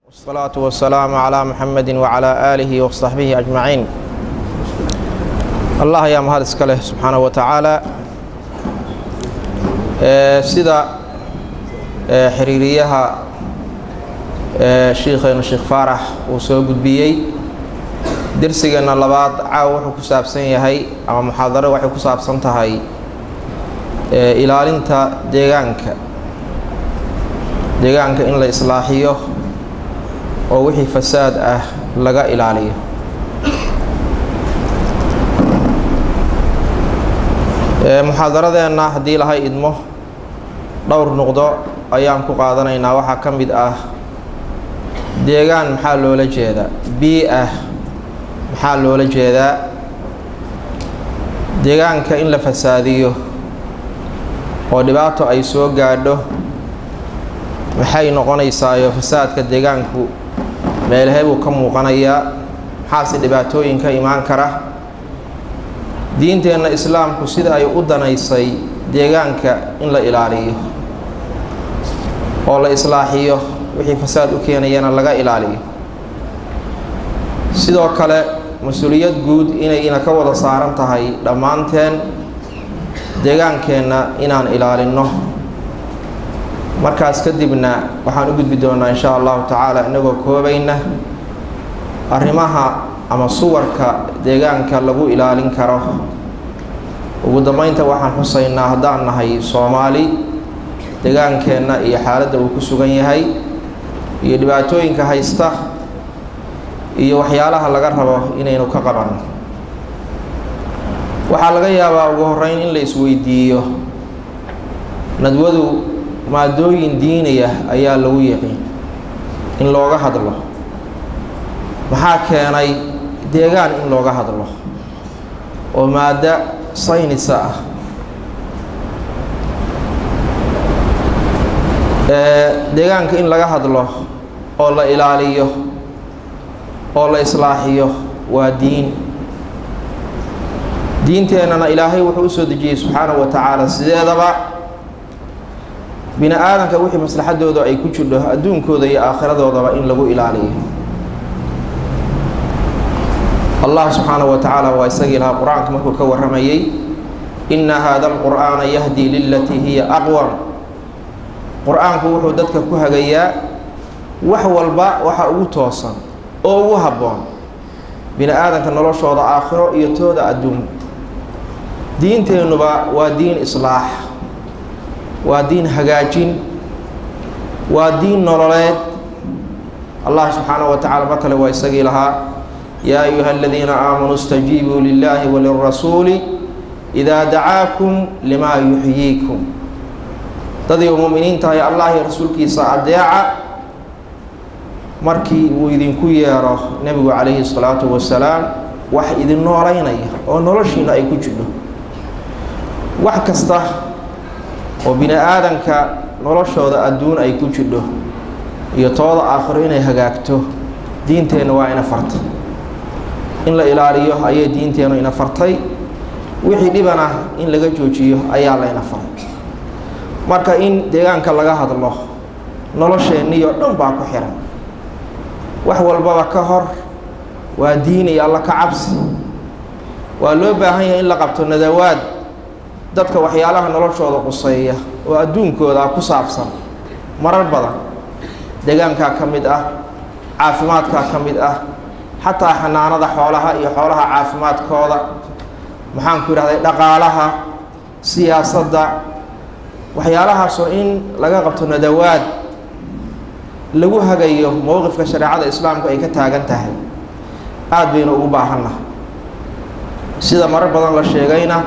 والصلاة والسلام على محمد وعلى آله وصحبه أجمعين allah ayaa mahad iska leh subxaanaه wa tacaala sida xiriiriyaha shiikheenu sheekh faarax uu soo gudbiyey dersigeenna labaad caaw wuxuu ku saabsan yahay ama muxaadaro waxay ku saabsan tahay ilaalinta deegaanka deegaanka in la islaaxiyo oo wixii fasaad ah laga ilaaliyo muxaadaradeenna haddii lahay idmo dhowr nuqdo ayaan ku qaadanaynaa waxaa ka mid ah deegaan maxaa loola jeedaa bii ah maxaa loola jeedaa deegaanka in la fasaadiyo oo dhibaato ay soo gaadho maxay noqonaysaayo fasaadka deegaanku meelahee buu ka muuqanayaa maxaase dhibaatooyin ka imaan kara diinteenna islaamku sida ay u danaysay deegaanka in la ilaaliyo oo la islaaxiyo wixii fasaad u keenayana laga ilaaliyo sidoo kale mas-uuliyad guud inayna ka wada saaran tahay dhammaanteen deegaankeenna inaan ilaalinno markaas kadibna waxaan u gudbi doonaa insha allahu tacaala inagoo koobayna arrimaha ama suwarka deegaanka lagu ilaalin karo ugu dambeynta waxaan xusaynaa haddaan nahay soomaali deegaankeenna iyo xaaladda uu ku sugan yahay iyo dhibaatooyinka haysta iyo waxyaalaha laga rabo inaynu ka qabanno waxaa laga yaabaa ugu horeyn in la isweydiiyo nadwadu maadooyin diiniya ayaa lagu yaqiin in looga hadlo maxaa keenay deegaan in looga hadlo oo maaddo saynisa ah deegaanka in laga hadlo oo la ilaaliyo oo la islaaxiyo waa diin diinteennana ilaahay wuxuu u soo dejiyey subxaanahu wa tacaala sideedaba bini aadanka wixii maslaxadooda ay ku jidho adduunkooda iyo aakhiradoodaba in lagu ilaaliyo allah subxaanahu wa tacaala waa isagii lahaa qur-aanka markuu ka warramayey inna haada alqur'aana yahdii lilatii hiya aqwam qur-aanku wuxuu dadka ku hagayaa wax walba waxa ugu toosan oo ugu habboon bini aadanka noloshooda aakhiro iyo tooda adduun diinteennuba waa diin islaax waa diin hagaajin waa diin nololeed allah subxaanahu wa tacala mar kale waa isagii lahaa yaa ayuha aladiina aamanuu istajiibuu lilaahi walirasuuli idaa dacaakum limaa yuxyiikum dadii u mu'miniin tahay allah iyo rasuulkiisa adeeca markii uu idinku yeero nebigu calayhi salaatu wasalaam wax idin noolaynaya oo noloshiina ay ku jidho wax kasta oo bini aadanka noloshooda adduun ay ku jidho iyo tooda aakhiro inay hagaagto diinteenna waa ina fartay in la ilaaliyo ayay diinteennu ina fartay wixii dhibana in laga joojiyo ayaa layna faray marka in deegaanka laga hadlo nolosheenniyo dhan baa ku xiran wax walbaba ka hor waa diin iyo alla ka cabsi waa loo baahan yahay in la qabto nadawaad dadka waxyaalaha noloshooda quseeya oo adduunkooda ku saabsan marar badan deegaankaa ka mid ah caafimaadkaa ka mid ah xataa xanaanada xoolaha iyo xoolaha caafimaadkooda maxaanku yidhahday dhaqaalaha siyaasadda waxyaalahaasoo in laga qabto nadawaad lagu hagayo mowqifka shareecada islaamku ay ka taagan tahay aada baynu ugu baahanna sida marar badan la sheegayna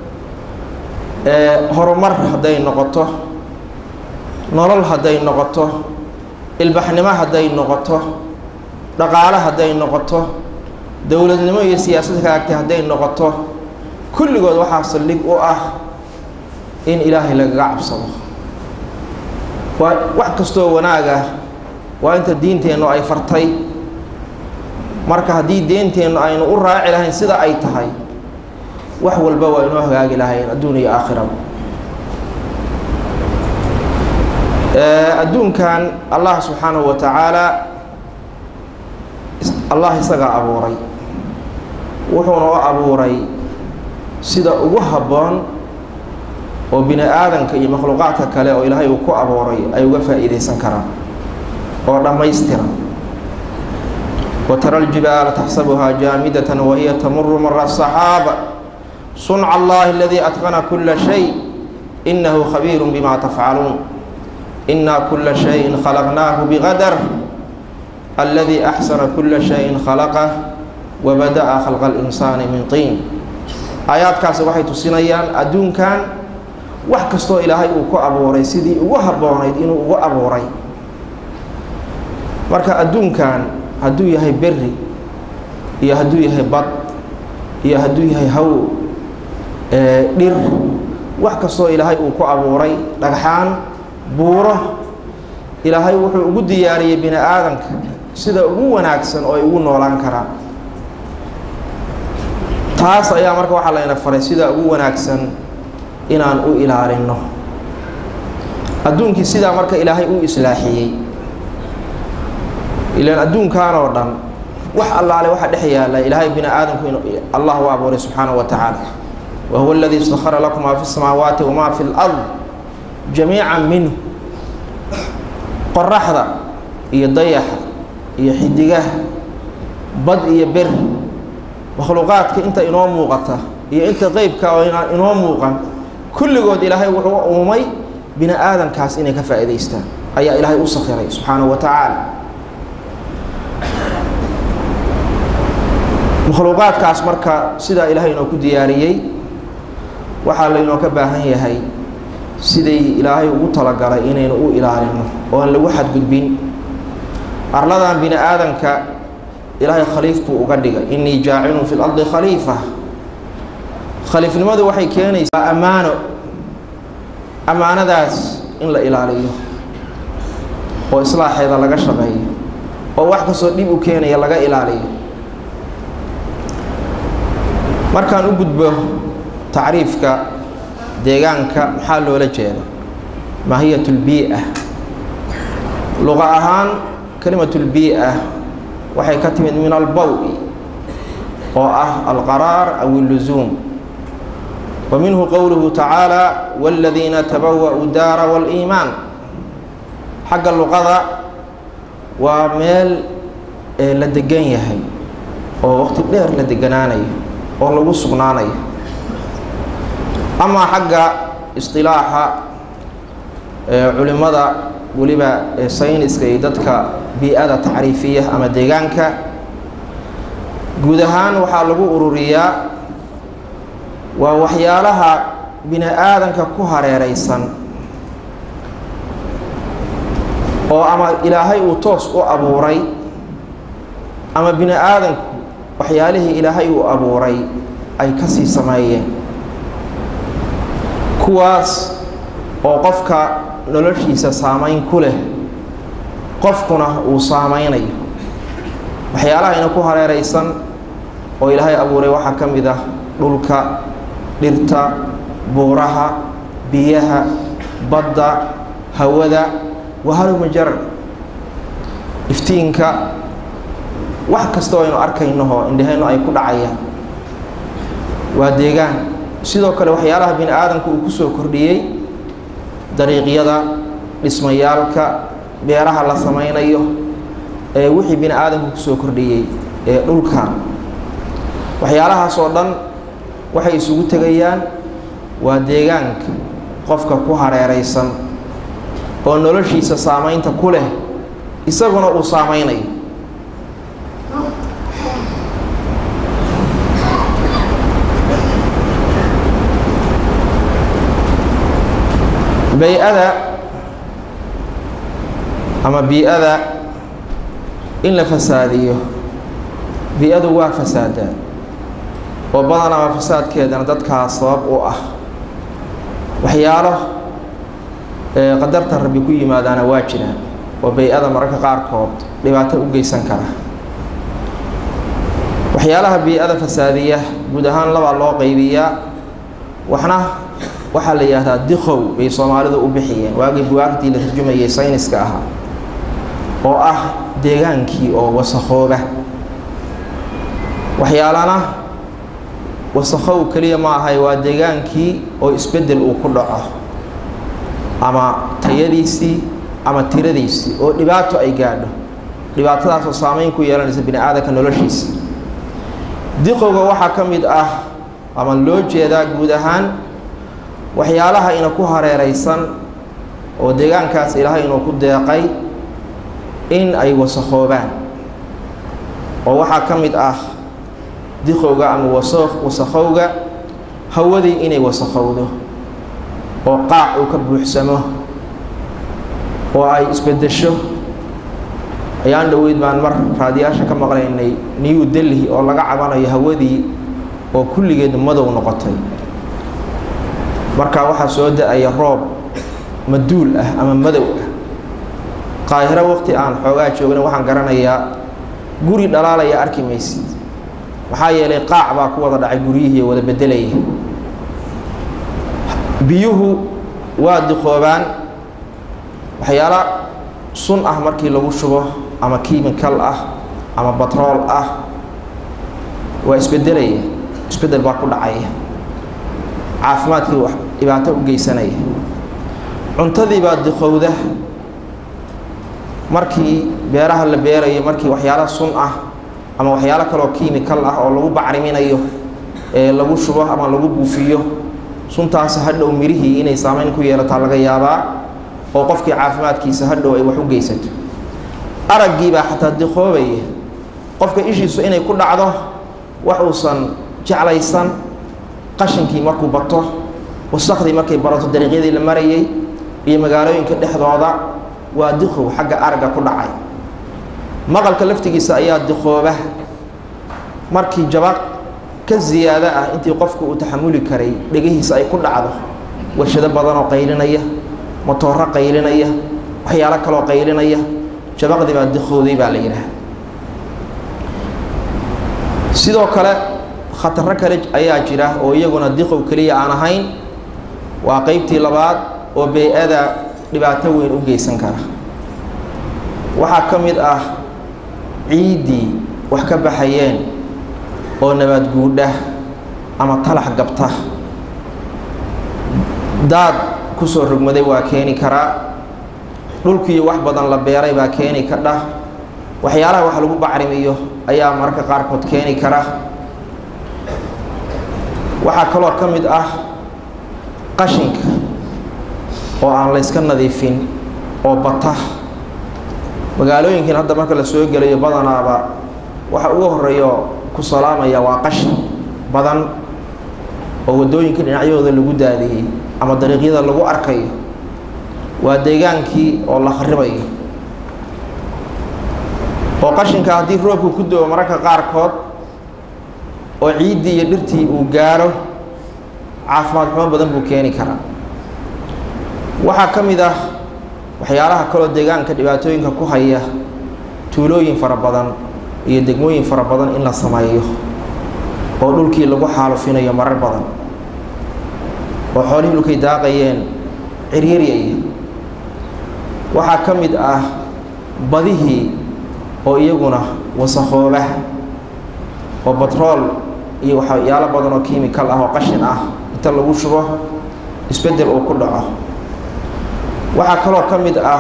horumar hadday noqoto nolol hadday noqoto ilbaxnimo hadday noqoto dhaqaale hadday noqoto dowladnimo iyo siyaasad kalaagtay hadday noqoto kulligood waxaa saldhig u ah in ilaahay lagaga cabsado waa wax kastoo wanaaga waa inta diinteennu ay fartay marka haddii deenteennu aynu u raaci lahayn sida ay tahay wax walba waa inoo hagaagi lahayn adduun iyo aakhiraba adduunkan allah subxaanahu wa tacaala allah isagaa abuuray wuxuuna u abuuray sida ugu habboon oo bini aadanka iyo makhluuqaadka kale oo ilaahay uu ku abuuray ay uga faa'iidaysan karaan oo dhammaystiran wa tara aljibaala taxsabuhaa jaamidatan wahiya tamuru mara saxaaba sunca allahi aladii atqana kula shay inahu khabiiru bima tafcaluun inaa kula shayin khalaqnaahu biqadar aladii axsana kula shayin khalaqah wabada'a khalqa alinsaani min tiin aayaadkaasi waxay tusinayaan adduunkan wax kastoo ilaahay uu ku abuuray sidii ugu habboonayd inuu ugu abuuray marka adduunkan hadduu yahay beri iyo hadduu yahay bad iyo hadduu yahay haw dhir wax kastoo ilaahay uu ku abuuray dhagxaan buuro ilaahay wuxuu ugu diyaariyey bini aadanka sida ugu wanaagsan oo ay ugu noolaan karaan taas ayaa marka waxaa layna faray sida ugu wanaagsan inaan u ilaalino adduunkii sidaa marka ilaahay u islaaxiyey ilaan adduunkan oo dhan wax allaale waxa dhex yaalla ilaahay bini aadamku in allah u abuuray subxaanahu wa tacaala wa huwa aladii istakhara lakum maa fi samaawaati wamaa fi lard jamiican minhu qoraxda iyo dayaxa iyo xidigaha bad iyo beri makhluuqaadka inta inoo muuqata iyo inta qeybka oo inaan inoo muuqan kulligood ilaahay wuxuu uumay bini aadankaas inay ka faa'iidaystaan ayaa ilaahay u sakhiray subxaanahu wa tacaala makhluuqaadkaas marka sidaa ilaahay inoo ku diyaariyey waxaa laynoo ka baahan yahay siday ilaahay ugu talagalay inaynu u ilaalino oo aan lagu xadgudbin arladan bini aadanka ilaahay khaliif buu uga dhigay innii jaacilun fi lardi khaliifa khaliifnimadu waxay keenaysaa ammaano ammaanadaas in la ilaaliyo oo islaaxeeda laga shaqeeyo oo wax kastoo dhib u keenaya laga ilaaliyo markaan u gudbo tacriifka deegaanka maxaa loola jeeda maahiyat lbii-a luqa ahaan kalimat lbii-a waxay ka timid min albawi oo ah alqaraar aw illusuum wa minhu qowluhu tacaala wاladiina tabawa'uu daara wاliimaan xagga luqada waa meel la degan yahay oo waqti dheer la deganaanayo oo lagu sugnaanayo amaa xagga isطilaaxa culimada weliba sayniska iyo dadka bii-ada tacriifiya ama deegaanka guud ahaan waxaa lagu ururiyaa waa waxyaalaha bini aadanka ku hareereysan oo ama ilaahay uu toos u abuuray ama bini aadanku waxyaalihii ilaahay uu abuuray ay kasii sameeyeen kuwaas oo qofka noloshiisa saameyn ku leh qofkuna uu saameynayo waxyaalaha ina ku hareereysan oo ilaahay abuuray waxaa ka mid ah dhulka dhirta buuraha biyaha badda hawada wahalumajarar iftiinka wax kasta oo aynu arkaynoho indhahayno ay ku dhacayaan waa deegaan sidoo kale waxyaalaha bini aadamku uu kusoo kordhiyey dariiqyada dhismayaalka beeraha la sameynayo ee wixii bini aadamku kusoo kordhiyey ee dhulka waxyaalahaas oo dhan waxay isugu tegayaan waa deegaanka qofka ku hareereysan oo noloshiisa saameynta ku leh isaguna uu saameynayo bay-ada ama bii-ada in la fasaadiyo bii-adu waa fasaadaa oo badan ama fasaadkeedana dadkaas sabab u ah waxyaalo qadarta rabbi ku yimaadaana waa jiraan oo bay-ada mararka qaarkood dhibaato u geysan kara waxyaalaha bii-ada fasaadiya guud ahaan labaa loo qaybiyaa waxna waxaa la yidhaahdaa dikow bay soomaalidu u bixiyeen waagii buwaagtii la tarjumayay sayniska ahaa oo ah deegaankii oo wasakooba waxyaalana wasakhow keliya ma ahay waa deegaankii oo isbeddel uu ku dhaco ama tayadiisii ama tiradiisii oo dhibaato ay gaadho dhibaatadaasoo saameyn ku yeelanaysa bini aadanka noloshiisa diqowga waxaa ka mid ah ama loo jeedaa guud ahaan waxyaalaha ina ku hareeraysan oo deegaankaas ilaahay inuu ku deeqay in ay wasakhoobaan oo waxaa ka mid ah diqowga ama wasa wasakhowga hawadii inay wasakhowdo oo qaac uu ka buuxsamo oo ay isbeddesho ayaan dhoweyd baan mar raadiyaasha ka maqlaynay new delhi oo laga cabanayo hawadii oo kulligeed madow noqotay marka waxaa soo da-aya roob maduul ah ama madow ah qaahiro waqti aan xoogaa joogna waxaan garanayaa guri dhalaalaya arki maysid maxaa yeelay qaac baa ku wada dhacay guryihii wada beddelaya biyuhu waa diqoobaan waxyaala sun ah markii lagu shubo ama kimikal ah ama batrool ah waa isbedelaya isbeddel baa ku dhacaya caafimaadkii wax dhibaato u geysanaya cuntadii baa diqowda markii beeraha la beerayo markii waxyaalo sun ah ama waxyaalo kaloo kimikal ah oo lagu bacriminayo ee lagu shubo ama lagu buufiyo suntaas hadhow mirihii inay saameyn ku yeelataa laga yaabaa oo qofkii caafimaadkiisa hadhow ay wax u geysato araggiibaa xataa diqoobaya qofka ishiisu inay ku dhacdo wax uusan jeclaysan qashinkii markuu bato wasakhdii markay barato dariiqyadii la marayay iyo magaalooyinka dhexdooda waa diqow xagga aragga ku dhacay maqalka laftigiisa ayaa diqooba markii jabaq ka ziyaado ah intii qofku uu taxamuli karay dhegihiisa ay ku dhacdo warshado badanoo qaylinaya motooro qaylinaya waxyaalo kaloo qaylinaya jabaqdii baa diqowday baa la yidhaah sidoo kale khataro kale ayaa jira oo iyaguna diqow keliya aan ahayn waa qeybtii labaad oo bey-ada dhibaato weyn u geysan kara waxaa ka mid ah ciiddii wax ka baxayeen oo nabaad guudha ama talax gabta daad kusoo rogmaday waa keeni karaa dhulkii wax badan la beeray baa keeni ka dhah waxyaalaha wax lagu bacrimiyo ayaa mararka qaarkood keeni kara waxaa kaloo ka mid ah qashinka oo aan layska nadiifin oo bata magaalooyinkiin hadda marka la soo gelayo badanaaba waxa ugu horeeyo ku salaamaya waa qashin badan oo waddooyinka dhinacyahooda lagu daadiyey ama dariiqyada lagu arkayo waa deegaankii oo la kharibayo oo qashinka haddii roobku ku do-o mararka qaarkood oo ciiddii iyo dhirtii uu gaaro caafimaad xumo badan buu keeni karaa waxaa ka mid ah waxyaalaha kaloo deegaanka dhibaatooyinka ku haya tuulooyin fara badan iyo degmooyin fara badan in la sameeyo oo dhulkii lagu xaalufinayo marar badan oo xoolihii dhulkay daaqayeen ciryaryaya waxaa ka mid ah badihii oo iyaguna wasakooba oo batrool iyo waxyaalo badan oo kimikal ah oo qashin ah inta lagu shubo isbeddel uu ku dhaco waxaa kaloo ka mid ah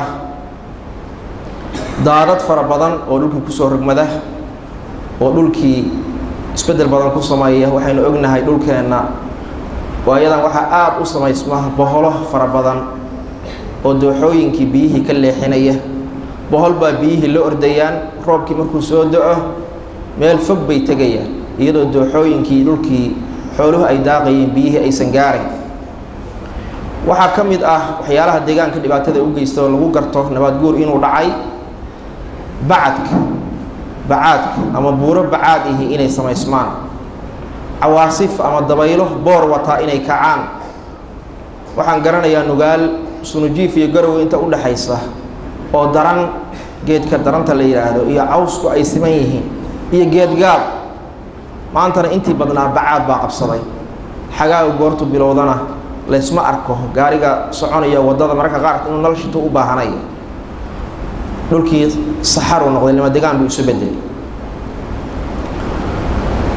daadad fara badan oo dhulkii kusoo rogmada oo dhulkii isbeddel badan ku sameeya waxaynu ognahay dhulkeenna waayadan waxaa aada u samaysma boholo fara badan oo dooxooyinkii biyihii ka leexinaya bohol baa biyihii la ordayaan roobkii markuu soo do-o meel fog bay tegayaan iyadoo dooxooyinkii dhulkii xooluhu ay daaqayeen biyihii aysan gaarayn waxaa ka mid ah waxyaalaha deegaanka dhibaatada u geysta oo lagu garto nabaad guur inuu dhacay bacadka bacaadka ama buuro bacaad ihi inay samaysmaan cawaasif ama dabaylo boor wataa inay kacaan waxaan garanayaa nugaal sunujiif iyo garowe inta u dhexaysa oo daran geedka daranta la yidhaahdo iyo cawsku ay siman yihiin iyo geedgaab maantana intii badnaa bacaad baa qabsaday xagaaga goortu bilowdana laysma arko gaariga soconaya waddada mararka qaarka inuu nal shito u baahanaya dhulkii saxaruu noqday lima degaan buu isu bedelay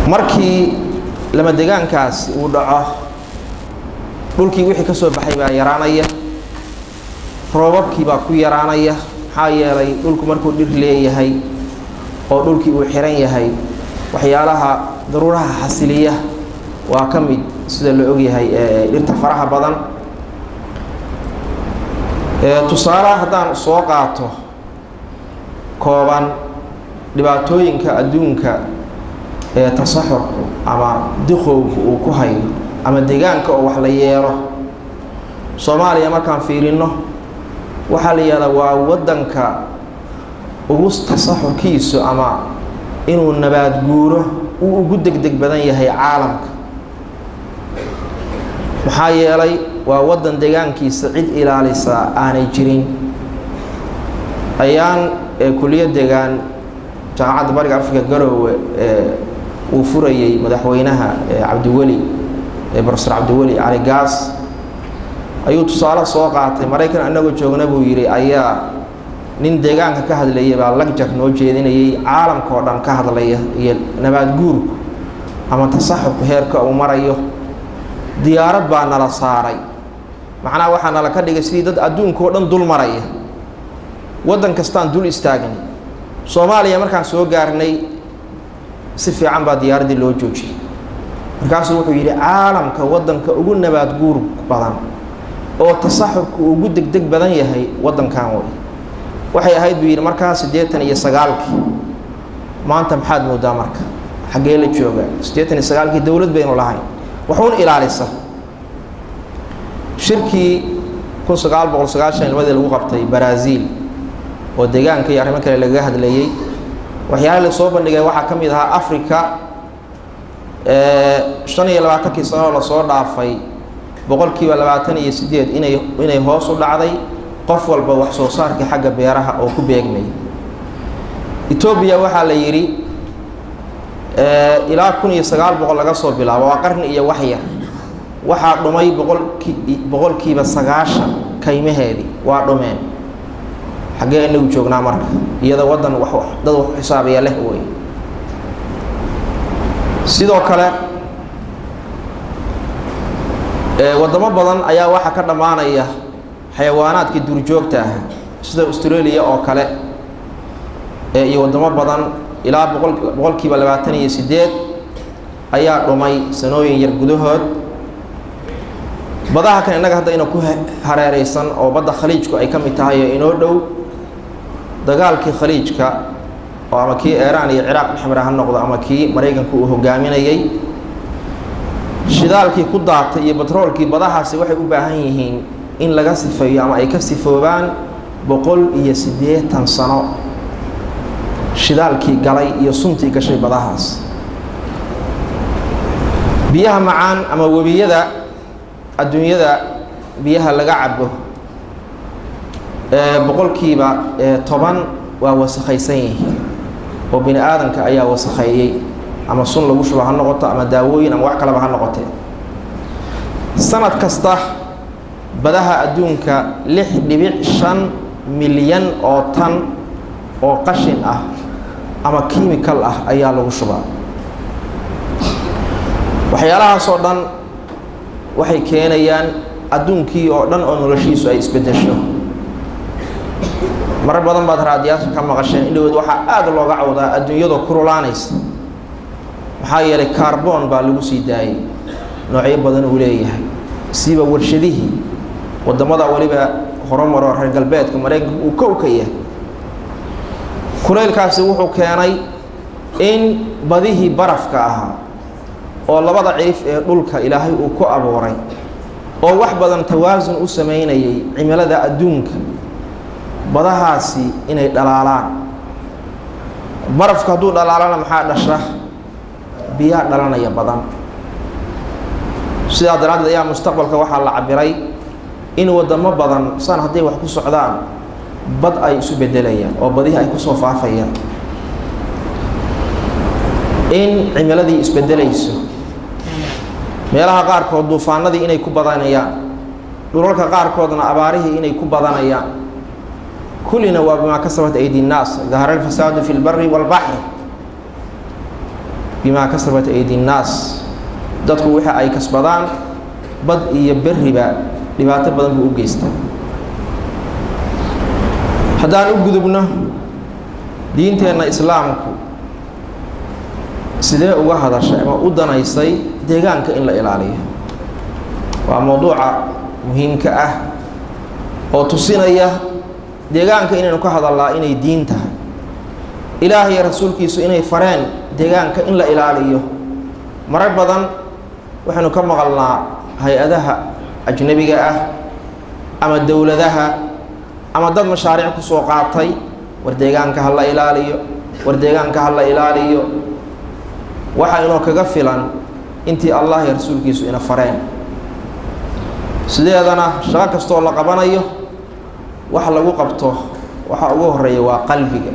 markii lama degaankaas uu dhaco dhulkii wixii ka soo baxay baa yaraanaya roobabkii baa ku yaraanaya maxaa yeelay dhulku markuu dhir leeyahay oo dhulkii uu xiran yahay waxyaalaha daruuraha xasiliya waa ka mid sida la ogyahay dhirta faraha badan tusaalaha haddaan soo qaato kooban dhibaatooyinka adduunka ee tasaxurku ama diqowgu uu ku hayo ama deegaanka oo wax la yeelo soomaaliya markaan fiirino waxaa la yihahdaa waa waddanka ugu tasaxurkiisu ama inuu nabaad guuro uu ugu degdeg badan yahay caalamka maxaa yeelay waa waddan deegaankiisa cid ilaalisa aanay jirin ayaan kuliya degaan jaamacadda bariga africa garoowe uu furayey madaxweynaha cabdiweli profesor cabdiweli cali gaas ayuu tusaale soo qaatay maraykan annagoo joogna buu yidhi ayaa nin deegaanka ka hadlayay baa lagjar noo jeedinayay caalamka oo dhan ka hadlaya iyo nabaad guurku ama tasaxurku heerka uu marayo diyaarad baa nala saaray macnaha waxaa nala ka dhigay sidii dad adduunka oo dhan dul maraya waddan kastaan dul istaagnay soomaaliya markaan soo gaarnay si fiican baa diyaaraddii loo joojiyey markaasuu wuxuu yidhi caalamka waddanka ugu nabaad guur badan oo tasaxurku ugu degdeg badan yahay waddankan wey waxay ahayd buu yidhi markaa siddeetan iyo sagaalkii maanta maxaad moodaa marka xaggee la jooga siddeetan iyo sagaalkii dowlad baynu lahayn waxuun ilaalisa shirkii kun sagaal boqol sagaashan ilmadii lagu qabtay baraasiil oo deegaanka iyo arrimo kale lagaga hadlayey waxyaala la soo bandhigay waxaa ka mid ahaa africa shan iyo labaatankii sanoo lasoo dhaafay boqolkiiba labaatan iyo sideed inay inay hoos u dhacday qof walba wax soo saarkii xagga beeraha oo ku beegmaya etoobiya waxaa la yidhi ilaa kun iyo sagaal boqol laga soo bilaabo waa qarni iyo waxyar waxaa dhumay boqolki boqolkiiba sagaashan kaymaheedii waa dhumeen xaggee inagu joognaa marka iyada waddan wax dad wax xisaabaya leh wey sidoo kale waddamo badan ayaa waxaa ka dhammaanaya xayawaanaadkii duurjoogta ah sida australia oo kale iyo waddamo badan ilaa boqol boqolkiiba labaatan iyo sideed ayaa dhumay sanooyin yar gudahood badaha kan innaga hadda ina ku hareereysan oo badda khaliijku ay ka mid tahay oo inoo dhow dagaalkii khaliijka oo ama kii iiraan iyo ciraaq dhexmara ha noqdo ama kii maraykanku uu hogaaminayay shidaalkii ku daatay iyo batroolkii badahaasi waxay u baahan yihiin in laga sifeeyo ama ay ka sifoobaan boqol iyo siddeetan sano shidaalkii galay iyo suntii gashay badahaas biyaha macaan ama webiyada adduunyada biyaha laga cabo boqolkiiba toban waa wasakhaysan yihiin oo bini aadanka ayaa wasakheeyey ama sun lagu shubo ha noqoto ama daawooyin ama wax kaleba ha noqotee sanad kasta badaha adduunka lix dhibic shan milyan oo tan oo qashin ah ama kimikal ah ayaa lagu shubaa waxyaalahaasoo dhan waxay keenayaan adduunkii oo dhan oo noloshiisu ay isbeddesho marar badan baad raadiyaasha ka maqasheen indhawood waxaa aada looga cawdaa adduunyadoo kurulaanaysa maxaa yeelay kaarboon baa lagu sii daayay noocyo badan uu leeyahay siiba warshadihii waddamada weliba horumaroo reer galbeedka maraykanka uu kow ka yahay kulaylkaasi wuxuu keenay in badihii barafka ahaa oo labada cirif ee dhulka ilaahay uu ku abuuray oo wax badan tawaasun u samaynayay cimilada adduunka badahaasi inay dhalaalaan barafku hadduu dhalaalana maxaa dhasha biyaa dhalanaya badan sidaa daraaddeed ayaa mustaqbalka waxaa la cabiray in waddamo badan san hadday wax ku socdaan bad ay isu beddelayaan oo badihii ay kusoo faafayaan in cimiladii isbeddelayso meelaha qaarkood duufaanadii inay ku badanayaan dhulalka qaarkoodna abaarihii inay ku badanayaan kullina waa bimaa kasabat aydi nnaas dahara alfasaadu fi lbari waalbaxri bimaa kasabat aydi nnaas dadku wixii ay kasbadaan bad iyo berriba dhibaato badan buu u geystaa haddaan u gudubno diinteenna islaamku sidee uga hadashay ama u danaysay deegaanka in la ilaaliyo waa mowduuca muhiimka ah oo tusinaya deegaanka inaynu ka hadallaa inay diin tahay ilaah iyo rasuulkiisu inay fareen deegaanka in la ilaaliyo marar badan waxaynu ka maqalnaa hay-adaha ajnebiga ah ama dowladaha ama dad mashaariic ku soo qaatay war deegaanka ha la ilaaliyo war deegaanka ha la ilaaliyo waxaa inoo kaga filan intii allah iyo rasuulkiisu ina fareen sideedana shaqo kastooo la qabanayo wax lagu qabto waxaa ugu horeeya waa qalbiga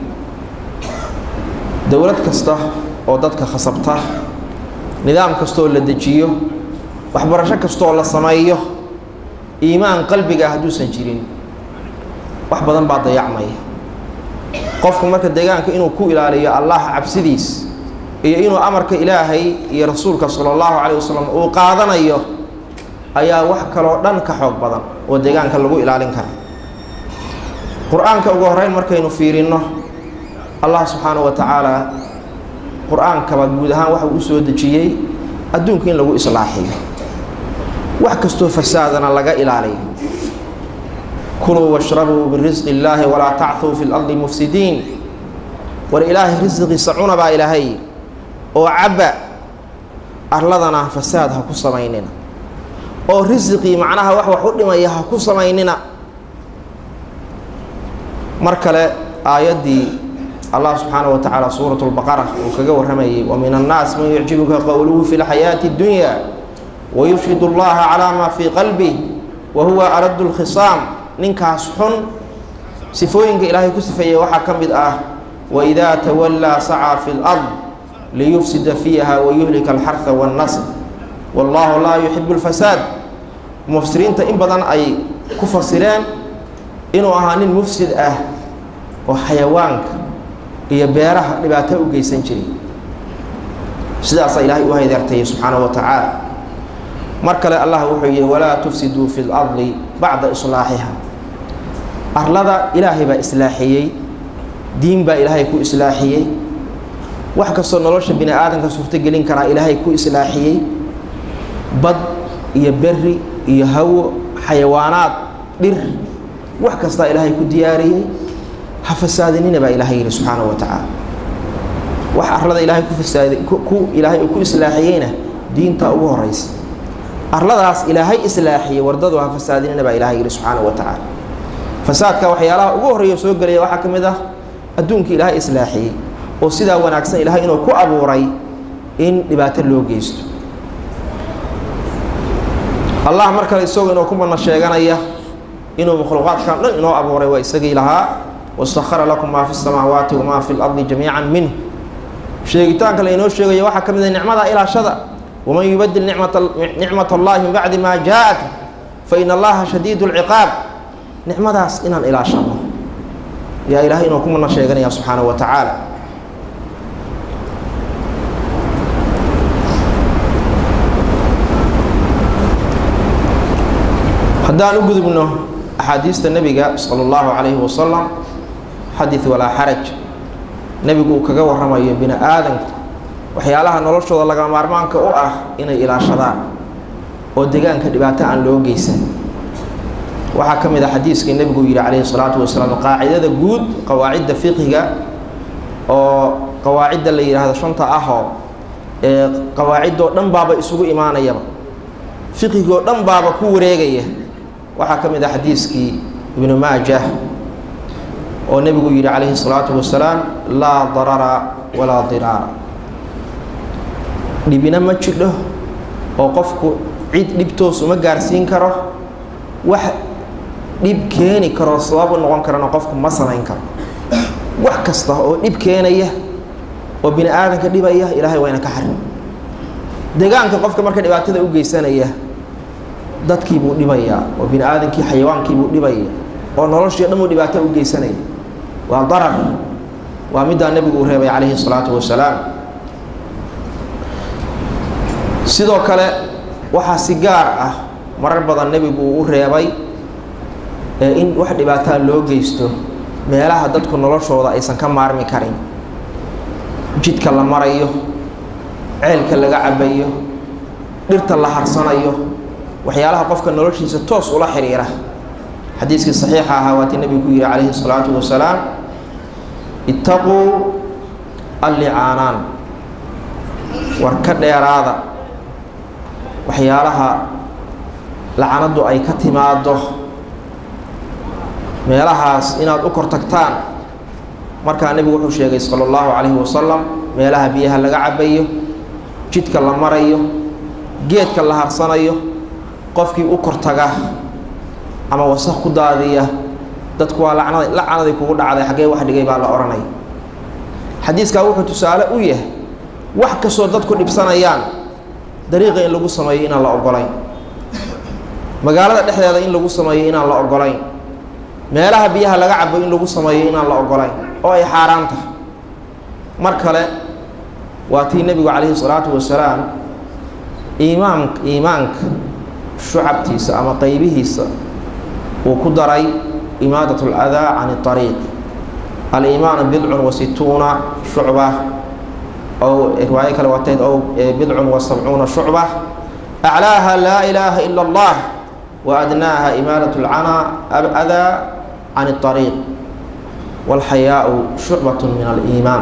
dowlad kasta oo dadka khasabta nidaam kastooo la dejiyo waxbarasho kastooo la sameeyo iimaan qalbiga hadduusan jirin wax badan baa dayacmaya qofku marka deegaanka inuu ku ilaaliyo allah cabsidiis iyo inuu amarka ilaahay iyo rasuulka sala allahu calayh wasalam uu qaadanayo ayaa wax kaloo dhan ka xoog badan oo deegaanka lagu ilaalin kara qur-aanka ugu horeyn markaynu fiirinno allah subxaanahu wa tacaala qur-aankaba guud ahaan waxa uu u soo dejiyey adduunka in lagu islaaxiyo wax kastoo fasaadana laga ilaaliyo kuluu washrabuu birisqi illaahi walaa tachuu fi lardi mufsidiin war ilaahay risqiisa cuna baa ilaahay oo cabba arladana fasaad ha ku samaynina oo risiqii macnaha wax wax u dhimaya ha ku samaynina mar kale aayaddii allah subxaanaه wa tacaala suuraة اlbaqara uu kaga warramayay wa min annaas man yucjibuka qowluhu fi اlxayaaةi اddunya wayushhid اllaha calaa ma fii qalbih wa huwa aradu اlkhisaam ninkaas xun sifooyinka ilaahay ku sifeeyey waxaa ka mid ah waidaa tawallaa sacaa fi اlard liyufsida fiiha wayuhlika alxarha waاnnasr wallahu laa yuxibu اlfasaad mufsiriinta in badan ay ku fasireen inuu ahaa nin mufsid ah oo xayawaanka iyo beeraha dhibaato u geysan jiray sidaasaa ilaahay u haydeertayay subxaanahu wa tacaala mar kale allah wuxuu yihi walaa tufsiduu fi lardi bacda islaaxiha arlada ilaahay baa islaaxiyey diin baa ilaahay ku islaaxiyey wax kastoo nolosha bini aadamka suurtogelin karaa ilaahay ku islaaxiyey bad iyo beri iyo hawo xayawaanaad dhir wax kastaa ilaahay ku diyaariyey ha fasaadinina baa ilaahay yihi subxaanahu wa tacaala wax arlada ilaahay ku fasaad ku ilaahay uu ku islaaxiyeyna diinta ugu horeysa arladaas ilaahay islaaxiyey wardadu ha fasaadinina baa ilahay yihi subxaanahu wa tacaala fasaadka waxyaalaha ugu horreeya soo gelaya waxaa ka mid ah adduunka ilaahay islaaxiyey oo sidaa wanaagsan ilaahay inuu ku abuuray in dhibaato loo geysto allah mar kale isagoo inoo ku madna sheeganaya inuu makhluuqaadkan dhan inoo abuuray waa isagii lahaa wasahara lakum maa fi samaawaati wamaa fi lardi jamiica minh sheegitaanka lainoo sheegaya waxaa ka mid a nicmada ilaashada waman yubadil nicmat allahi min bacdi maa jaa-at fa in allaha shadiid lciqaab nicmadaas inaan ilaashano yaa ilaahay inuu ku madna sheeganaya subxaanahu wa tacaala haddaan u gudubno axaadiista nebiga sala allahu calayhi wasalam xadid walaa xaraj nebigu uu kaga warramayo bini aadanku waxyaalaha noloshooda lagama maarmaanka u ah inay ilaashadaan oo deegaanka dhibaato aan loo geysan waxaa ka mid ah xadiiskii nebigu yihi calayhi salaatu wasalaam qaacidada guud qawaacidda fiqhiga oo qawaacidda la yidhaahdo shanta ahoo ee qawaaciddoo dhan baaba isugu imaanayaba fiqhigoo dhan baaba ku wareegaya waxaa ka mid ah xadiiskii ibnu maajah oo nebigu yihi calayhi الsalaatu wasalaam laa darara walaa diraara dhibina ma jidho oo qofku cid dhibtoos uma gaarsiin karo wax dhib keeni karoo sabab u noqon karana qofku ma samayn karo wax kasta oo dhib keenaya oo bini aadanka dhibaya ilaahay waa ina ka xarim deegaanka qofka marka dhibaatada u geysanaya dadkii buu dhibayaa oo bini aadankii xayawaankii buu dhibaya oo noloshii o dhan buu dhibaato u geysanaya waa darar waa middaa nebigu uu reebay calayhi الsalaatu wasalaam sidoo kale waxaa si gaar ah marar badan nebigu uu u reebay in wax dhibaataa loo geysto meelaha dadku noloshooda aysan ka maarmi karin jidka la marayo ceelka laga cabayo dhirta la harsanayo waxyaalaha qofka noloshiisa toos ula xiriira xadiiskii saxiixa ahaa waatii nebigu ku yihi calayhi salaatu wasalaam ittaquu allicaanaan war ka dheeraada waxyaalaha lacanaddu ay ka timaado meelahaas inaad u kor tagtaan markaa nebigu wuxuu sheegay sala allahu calayhi wasalam meelaha biyaha laga cabayo jidka la marayo geedka la harsanayo qofkii u kor taga ama wasaq ku daadiya dadku waa lacnad lacanadii kugu dhacday xaggee wax dhigay baa la odhanaya xadiiskaa wuxuu tusaale u yahay wax kastoo dadku dhibsanayaan dariiqa in lagu sameeyo inaan la ogolayn magaalada dhexdeeda in lagu sameeyo inaan la ogolayn meelaha biyaha laga cabo in lagu sameeyo inaan la ogolayn oo ay xaaraan tahay mar kale waa tii nebigu calayhi salaatu wasalaam iimaan iimaanka shucabtiisa ama qeybihiisa uu ku daray imaadat اladaa can اطariiq aliimaanu bidcun wa situuna shucba ow riwaayo kale wateed ow bidcun wa sabcuuna shucba aclaaha laa ilaaha ila اllah wa adnaaha imaadat اlcana adaa can اطariiq wاlxayaau shucbat min aliimaan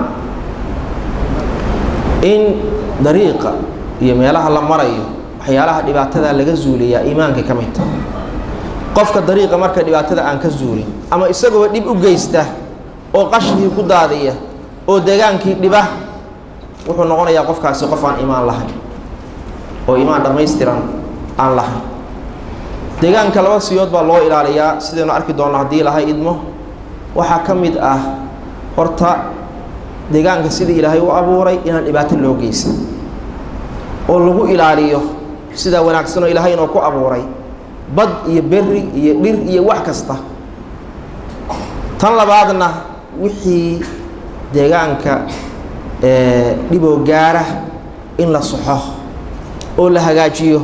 in dariiqa iyo meelaha la marayo waxyaalaha dhibaatada laga zuuliyaa iimaankay ka mid tahay qofka dariiqa marka dhibaatada aan ka zuulin ama isagoo dhib u geysta oo qashkii ku daadiya oo degaankii dhiba wuxuu noqonayaa qofkaasi qof aan iimaan lahayn oo iimaan dhammaystiran aan lahayn deegaanka laba siyood baa loo ilaaliyaa sidaynu arki doonno haddii lahay idmo waxaa ka mid ah horta deegaanka sidii ilaahay u abuuray inaan dhibaato loo geysan oo lagu ilaaliyo sidaa wanaagsanoo ilaahay inoo ku abuuray bad iyo berri iyo dhir iyo wax kasta tan labaadna wixii deegaanka dhiboo gaara in la soxo oo la hagaajiyo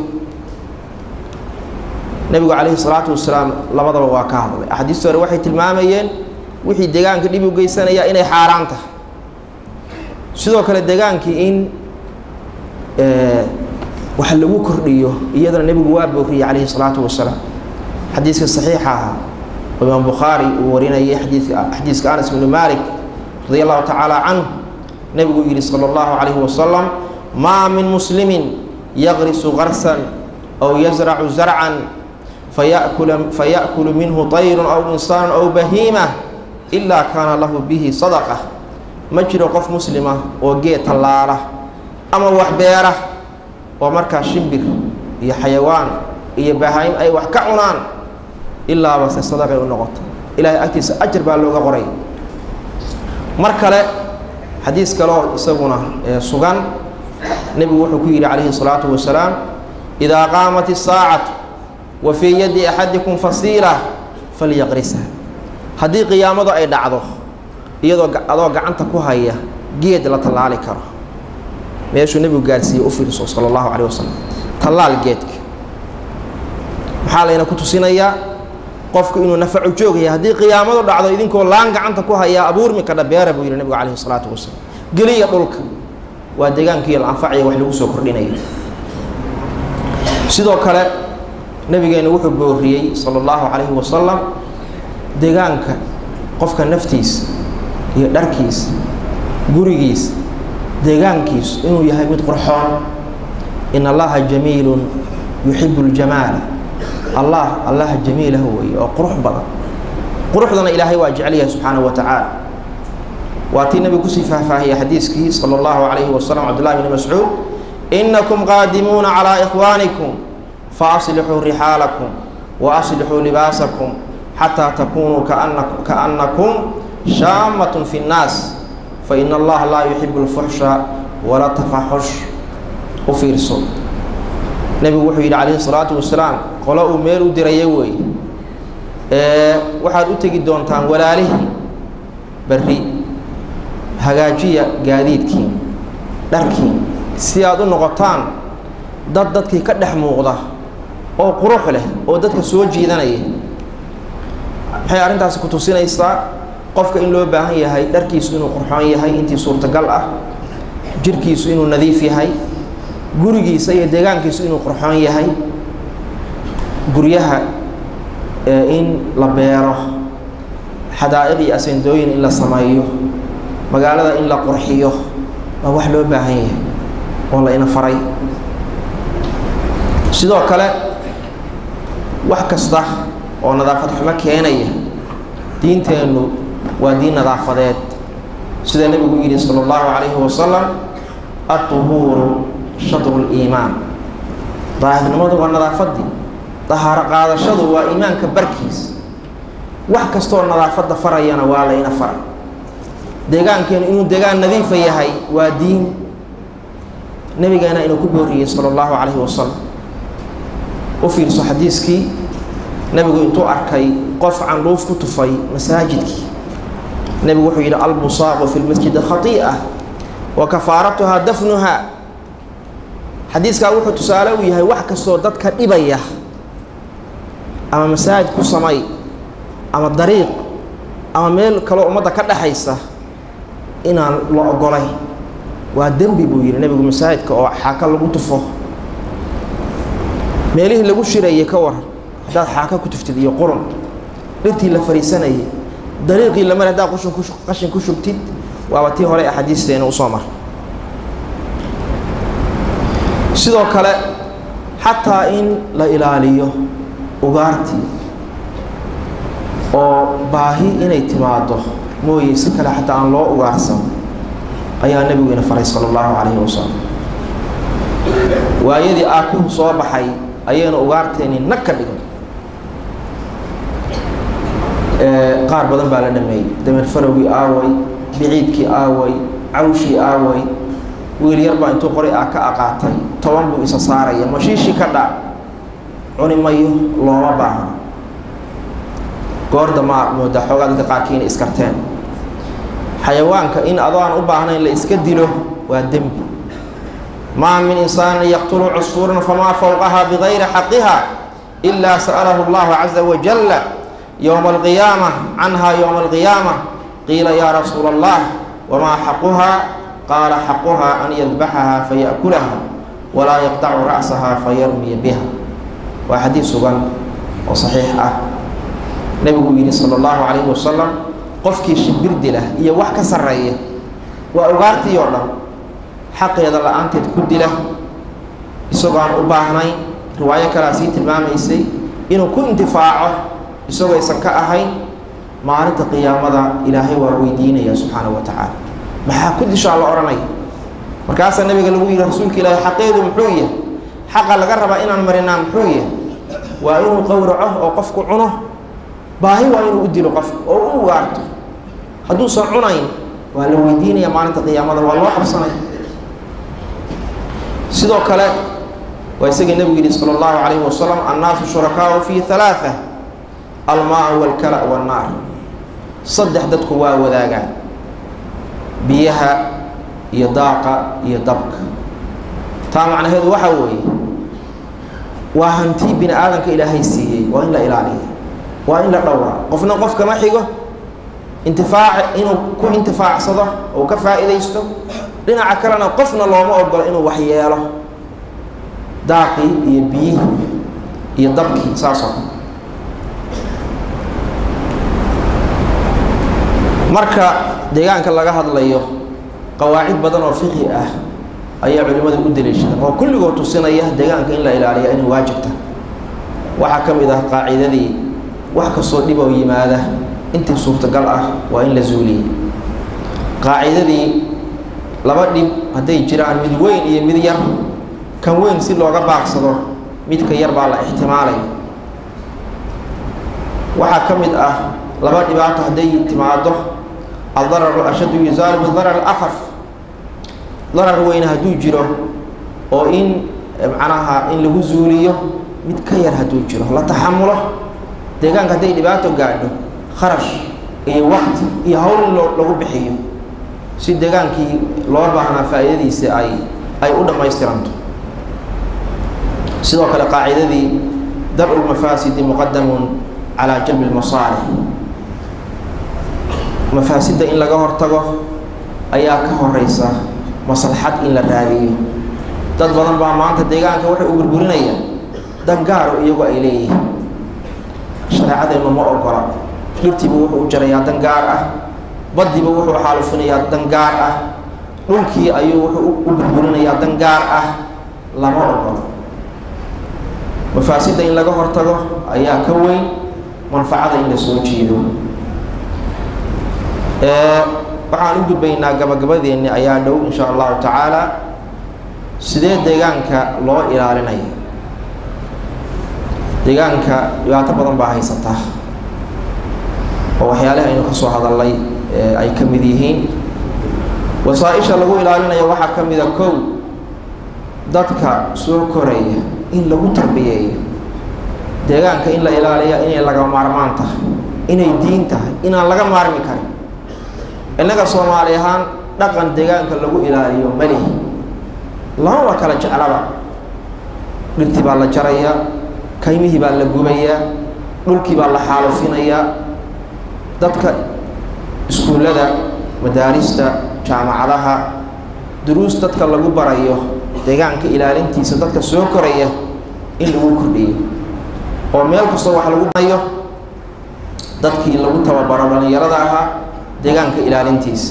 nebigu calayhi salaatu wasalaam labadaba waa ka hadlay axaadiista hore waxay tilmaamayeen wixii deegaanka dhib u geysanaya inay xaaraan tahay sidoo kale deegaankii in wax lagu kordhiyo iyadana nebigu waa booriyey calayhi salaatu wasalaam xadiiska saxiixa ahaa oo imaam bukhaari uu warinayay xadiika xadiiska anas bnu malik radi allahu tacaala canhu nebigu yihi sala allahu calayhi wasalam maa min muslimin yaqrisu qarsan aw yazracu zarcan fayakula faya'kulu minhu tayrun aw insaanu aw bahiima ilaa kaana lahu bihi sadaqa ma jiro qof muslima oo geed tallaala ama wax beera oo markaa shimbir iyo xayawaan iyo bahaayim ay wax ka cunaan ilaaba se sadaqay u noqoto ilaahay agtiisa ajar baa looga qoray mar kale xadiis kaleoo isaguna sugan nebigu wuxuu ku yidhi calayhi الsalaatu wasalaam idaa qaamat الsaacatu wa fii yadi axadikum fasiila falyaqrisha haddii qiyaamadu ay dhacdo iyadoo adoo gacanta ku haya geed la tallaali karo meeshuu nebigu gaarsiiyey u fiirso sala allahu calayh wasalam tallaal geedka maxaa layna ku tusinayaa qofku inuu nafacu joogaya haddii qiyaamadu dhacdo idinkoo laan gacanta ku hayaa abuurmi kadha beera buu yidhi nebigu calayhi salaatu wasalaam geliya dhulka waa deegaankiiyo la anfacaya wax lagu soo kordhinaya sidoo kale nebigeennu wuxuu booriyey sala allahu calayhi wasalam deegaanka qofka naftiisa iyo dharkiisa gurigiisa deegaankiisu inuu yahay mid qurxoon in allaha jamiilun yuxibu ljamaala allah allaha jamiilah weeye oo qurux badan quruxdana ilaahay waa jecel yahay subxaanahu wa tacaala waa tii nabigu kusii faahfaahiyey xadiiskii sala allahu calayhi wasalam cabdullahi bni mascuud inakum qaadimuuna calaa ikhwaanikum faaslixuu rixaalakum wa aslixuu libaasakum xataa takunuu kaannakum shaamatun fi nnaas fain allaha laa yuxibu lfuxsha wala tafaxush u fiirso nebigu wuxuu yidhi calayhi salaatu wasalaam qolo uu meel u diraya weeye waxaad u tegi doontaan walaalihii berri hagaajiya gaadiidkiin dharkiin si aad u noqotaan dad dadkii ka dhex muuqda oo qurux leh oo dadka soo jiidanaya maxay arrintaasi ku tusinaysaa qofka in loo baahan yahay dharkiisu inuu qurxoon yahay intii suurtagal ah jirhkiisu inuu nadiif yahay gurigiisa iyo deegaankiisu inuu qurxoon yahay guryaha in la beero xadaa'iq iyo asendooyin in la sameeyo magaalada in la qurxiyo waa wax loo baahan yahay oo la ina faray sidoo kale wax kasta oo nadaafad xumo keenaya diinteennu waa diin nadaafadeed sida nebigu yidhi sala allahu calayhi wasalam adduhuuru shadru liimaan daahirnimadu waa nadaafaddii dahaaro qaadashadu waa iimaanka barkiis wax kastooo nadaafadda farayana waa layna faray deegaankeenu inuu deegaan nadiifa yahay waa diin nebigeena inuu ku booriyey sala allahu calayhi wasalam u fiirso xadiiskii nebigu intuu arkay qof candhuuf ku tufay masaajidkii nebigu wuxuu yidhi albusaaqu fi lmasjidi khatii'a wa kafaaratuhaa dafnuhaa xadiiskaa wuxuu tusaale u yahay wax kastoo dadka dhibaya ama masaajid ku samay ama dariiq ama meel kaloo ummadda ka dhexaysa inaan la ogolay waa dembi buu yidhi nebigu masaajidka oo xaaka lagu tufo meelihii lagu shirayay ka waran haddaad xaaka ku tuftid iyo qurun dhirtii la fariisanayay dariiqii la mari haddaad qushin ku qashin ku shubtid waaba tii hore axaadiisteena usoo mar sidoo kale xataa in la ilaaliyo ugaartii oo baahi inay timaado mooye si kale xataa aan loo ugaarsan ayaa nebigu ina faray sala allahu calayhi wasalam waayadii aakuhu soo baxay ayayna ugaarteeni nag ka dhigan qaar badan baa la dhameeyey dameer farowgii aaway biciidkii aaway cawshii aaway wiil yar baa intuu qoray ah ka aqaatay toban buu isa saaraya mashiishii ka dhac cuni mayo looma baahno goorda maa moodaa xoogaa dadka qaarkii inay iskarteen xayawaanka in adoo aan u baahnayn la iska dilo waa dembi maa min insaanin yaqtulu cusfuuran famaa fowqaha bigayri xaqiha ilaa sa'alahu allahu caza wajalla yowma alqiyaama canha yowma alqiyaama qiila yaa rasuula allah wamaa xaquhaa qaala xaquhaa an yadbaxaha faya'kulaha walaa yaqtacu ra'saha fayarmiya biha waa xadiid sugan oo saxiix ah nebigu yidhi sala allahu calayhi wasalam qofkii shimbir dila iyo wax ka sarreeya waa ugaartii oo dhan xaqeeda la-aanteed ku dila isagoo aan u baahnayn riwaayo kalea sii tilmaamaysay inuu ku intifaaco isagoo aysan ka ahayn maalinta qiyaamada ilaahay waa weydiinaya subxaanahu wa tacaala maxaa ku dishaa la odhanaya markaasaa nabiga lagu yidhi rasuulka ilaahay xaqeedu muxuu yahay xaqa laga rabaa inaan marinaa muxuu yahay waa inuu qowraco oo qofku cuno baahi waa inuu u dilo qofka oo u ugaarto hadduusan cunayn waa la weydiinaya maalinta qiyaamada waa loo qabsanaya sidoo kale waa isagii nebigu yidhi sala allahu calayhi wasalam annaasu shurakaau fi halaaa almaa walkala wannaar saddex dadku waa wadaagaan biyaha iyo daaqa iyo dabka taa macnaheedu waxaa weeye waa hanti bini aadamka ilaahay siiyey waa in la ilaaliya waa in la dhowra qofna qof kama xigo intifaac inuu ku intifaacsado ou ka faa'iidaysto dhinaca kalena qofna looma ogolo inuu waxyeelo daaqii iyo biyihii iyo dabkii saasoo kale marka deegaanka laga hadlayo qawaacid badan oo fiqi ah ayaa culimmada u daliishada oo kulligood tusinaya deegaanka in la ilaaliya inay waajibta waxaa ka mid ah qaacidadii wax kastoo dhib oo yimaada intii suurtagal ah waa in la zuuliyey qaacidadii laba dhib hadday jiraan mid weyn iyo mid yar kan weyn si looga baaqsado midka yar baa la ixtimaalaya waxaa ka mid ah laba dhibaato hadday timaado aldararu ashaddu yusaalu bidarar afaf darar weyne hadduu jiro oo in macnaha in lagu zuuliyo mid ka yar hadduu jiro la taxamulo deegaanka hadday dhibaato gaadho kharash iyo waqti iyo hawl in loo lagu bixiyo si deegaankii loo baahnaa faa'iidadiisa ay ay u dhammaystiranto sidoo kale qaacidadii dar'u lmafaasidi muqadamun calaa jalbi lmasaalix mafaasidda in laga hortago ayaa ka horeysa maslaxad in la raadiyo dad badan baa maanta deegaanka waxay u burburinayaan dan gaaro iyagu ay leeyihiin shareecadeennu ma ogola dhirtiiba wuxuu u jarayaa dan gaar ah baddiiba wuxuu xaalufinayaa dan gaar ah dhulkii ayuu wuxuu u burburinayaa dan gaar ah lama ogolo mafaasidda in laga hortago ayaa ka weyn manfacada in la soo jiido waxaan u gudbaynaa gabagabadeenni ayaa dhow insha allahu tacaala sidee deegaanka loo ilaalinaya deegaanka dhibaato badan baa haysataa oo waxyaalaha aynu ka soo hadalnay ay ka mid yihiin wasaa-isha lagu ilaalinayo waxaa ka mida kow dadka soo koraya in lagu tarbiyeeyo deegaanka in la ilaaliya inay laga maarmaan tahay inay diin tahay inaan laga maarmi karin innaga soomaali ahaan dhaqan deegaanka lagu ilaaliyo malihi lamaba kala jeclaba dhirtii baa la jarayaa kaymihii baa la gubayaa dhulkii baa la xaalufinayaa dadka iskuullada madaarista jaamacadaha duruus dadka lagu barayo deegaanka ilaalintiisa dadka soo koraya in lagu kordhiyo oo meel kastoo wax lagu barayo dadkii lagu tababaro dhallinyarada ahaa deegaanka ilaalintiisa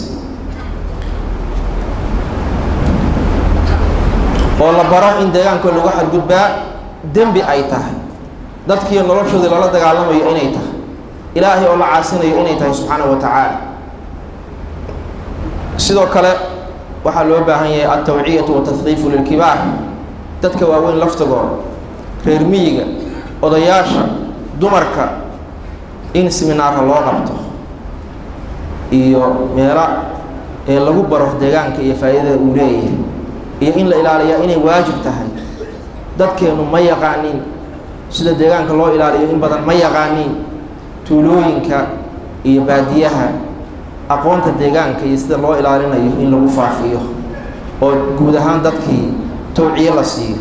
oo la baro in deegaanka lagu xadgudbaa dembi ay tahay dadkii noloshoodii lala dagaalamayo inay tahay ilaahay oo la caasinayo inay tahay subxaana wa tacaala sidoo kale waxaa loo baahan yahay altawciyatu watahqiifu lilkibaar dadka waaweyn laftagooda reer miyiga odayaasha dumarka in siminaarka loo qabto iyo meela ee lagu baro deegaanka iyo faa'iidada uu leeyahay iyo in la ilaaliyaa inay waajib tahay dadkeenu ma yaqaanin sida deegaanka loo ilaaliyo in badan ma yaqaanin tuulooyinka iyo baadiyaha aqoonta deegaanka iyo sida loo ilaalinayo in lagu faafiyo oo guud ahaan dadkii tawciyo la siiyo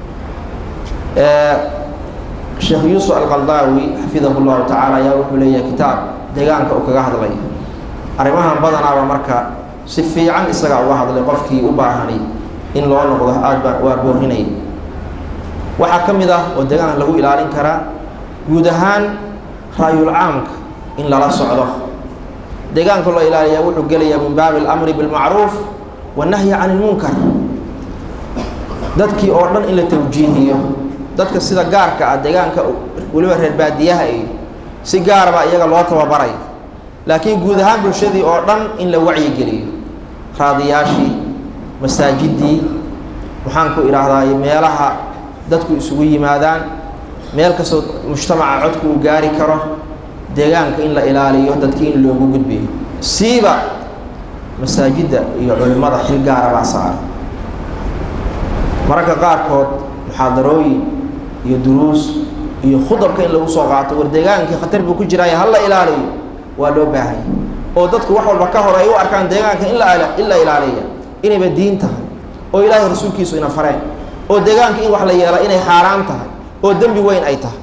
sheekh yuusuf alqaldaawi xafidahu llahu tacaala ayaa wuxuu leeyahay kitaab deegaanka uu kaga hadlay arrimahan badanaaba marka si fiican isagaa uga hadlay qofkii u baahanay in loo noqdo aad baa waa boorinay waxaa ka mid ah oo deegaanka lagu ilaalin karaa guud ahaan raayul caamka in lala socdo deegaanka loo ilaaliyaa wuxuu gelayaa min baabi alamri bilmacruuf wannahyi can ilmunkar dadkii oo dhan in la tawjiihiyo dadka sida gaarka ah deegaanka weliba reer baadiyaha iyo si gaarbaa iyaga loo tababaray laakiin guud ahaan bulshadii oo dhan in la wacyigeliyo raadiyaashii masaajidii maxaan ku idhaahdaa meelaha dadku isugu yimaadaan meel kastoo mujtamaca codku uu gaari karo deegaanka in la ilaaliyo dadkii in loogu gudbiyo siiba masaajidda iyo culimmada xil gaara baa saara mararka qaarkood muxaadarooyin iyo duruus iyo khudabka in lagu soo qaato war deegaankii khatar buu ku jiraayo ha la ilaaliyo waa loo baahanya oo dadku wax walba ka hor ay u arkaan deegaanka in la in la ilaaliya inayba diin tahay oo ilaahay rasuulkiisu ina fareen oo deegaanka in wax la yeela inay xaaraan tahay oo dembi weyn ay tahay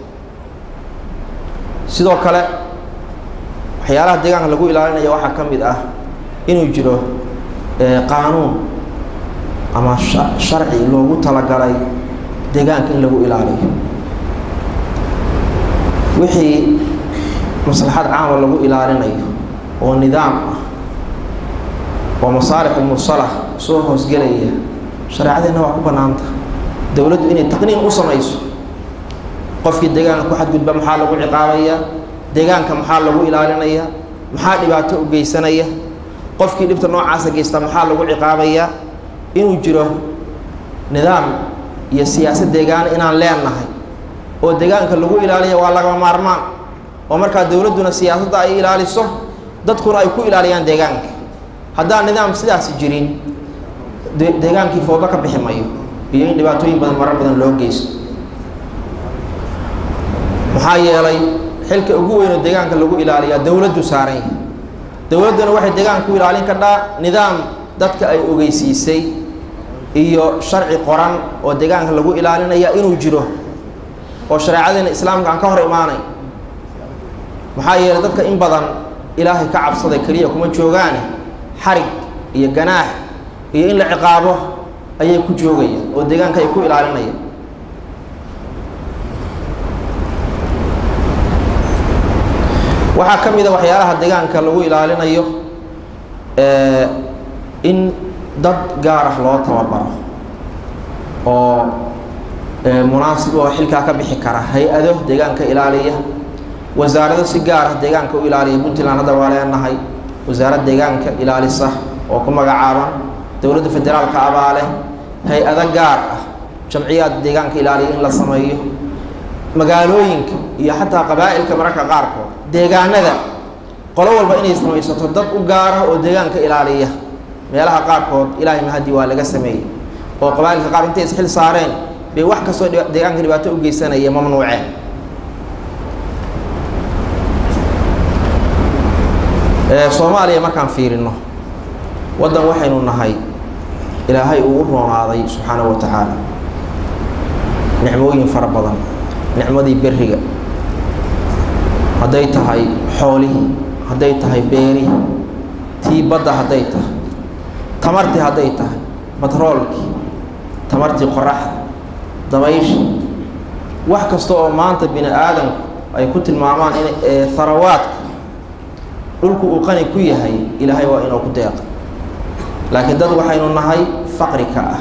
sidoo kale waxyaalaha deegaanka lagu ilaalinaya waxaa ka mid ah inuu jiro qaanuun ama sharci loogu talagalay deegaanka in lagu ilaaliyo wixii maslaxad caama lagu ilaalinayo oo nidaam ah oo masaalix mursala soo hoosgelaya shareecadeenna waa ku bannaanta dowladdu inay taqniin u samayso qofkii deegaanka ku xadgudba maxaa lagu ciqaabaya deegaanka maxaa lagu ilaalinaya maxaa dhibaato u geysanaya qofkii dhibta noocaasa geysta maxaa lagu ciqaabaya inuu jiro nidaam iyo siyaasad deegaana inaan leenahay oo deegaanka lagu ilaaliya waa lagama maarmaan oo markaa dowladduna siyaasadda ay ilaaliso dadkuna ay ku ilaaliyaan deegaanka haddaan nidaam sidaasi jirin deegaankii foodo ka bixi mayo iyo in dhibaatooyin badan marar badan loo geysto maxaa yeelay xilka ugu weynoo deegaanka lagu ilaaliyaa dowladdu saaran yahay dowladduna waxay deegaanka ku ilaalin kadhaa nidaam dadka ay ogeysiisay iyo sharci qoran oo deegaanka lagu ilaalinaya inuu jiro oo shareecadeena islaamka aan ka hor imaanay maxaa yeelay dadka in badan ilaahay ka cabsaday keliya kuma joogaane xarig iyo ganaax iyo in la ciqaabo ayay ku joogayaan oo deegaanka ay ku ilaalinayaan waxaa ka mid a waxyaalaha deegaanka lagu ilaalinayo in dad gaar ah loo tababaro oo munaasib oo xilkaa ka bixi kara hay-ado deegaanka ilaaliya wasaarado si gaar ah deegaanka u ilaaliya puntland hadda waa leenahay wasaarad deegaanka ilaalisa oo ku magacaaban dowladda federaalka abaale hay-ado gaar ah jamciyaad deegaanka ilaaliya in la sameeyo magaalooyinka iyo xataa qabaa'ilka mararka qaarkood deegaanada qolo walba inay samaysato dad u gaara oo deegaanka ilaaliya meelaha qaarkood ilaahay mahadii waa laga sameeyey oo qabaa'ilka qaar intay isxil saareen bay wax kastoo deegaanka dhibaato u geysanaya mamnuuceen soomaaliya markaan fiirino waddan waxaynu nahay ilaahay uu u roonaaday subxaanahu wa tacaala nicmooyin fara badan nicmadii beriga hadday tahay xoolihii hadday tahay beerihii tii badda hadday tahay tamartii hadday tahay batroolkii tamartii qoraxda dabayshii wax kasta oo maanta bini aadamku ay ku tilmaamaan in harawaadka dhulku uu qani ku yahay ilaahay waa inuu ku deeqa laakiin dad waxaynu nahay faqri ka ah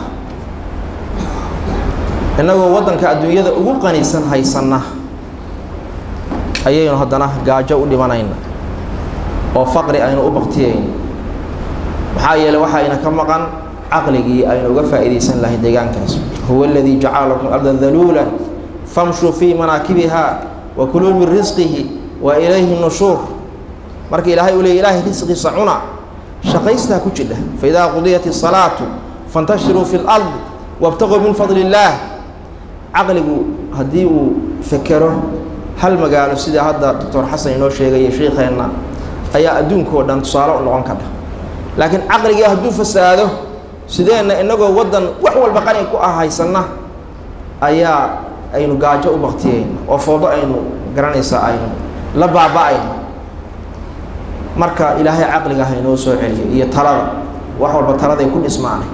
innagoo waddanka adduunyada ugu qanisan haysanna ayaynu haddana gaajo u dhimanayna oo faqri aynu u baktiyayno maxaa yeeley waxayna ka maqan caqligii aynu uga faa'iidaysan lahay deegaankaas huwa aladii jacala lakum arda daluulan famshuu fii manaakibiha wa kuluu min risqihi wa ilayhi nushuur marka ilaahay uu leey ilaahay risqiisa cuna shaqaystaa ku jidha faidaa qudiyat isalaatu fantashiruu fi lard wabtaquu min fadli illaah caqligu haddii uu fekero hal magaalo sida hadda doctor xasan inoo sheegaya sheikeenna ayaa adduunkao dhan tusaale u noqon kara laakiin caqligii hadduu fasaado sideenna inagoo waddan wax walba qani ku ah haysanna ayaa aynu gaajo u baktiyeyna oo foodo aynu garanaysaa aynu la baaba-ayno marka ilaahay caqliga haynoo soo celiyo iyo talada wax walba taladay ku dhismaanay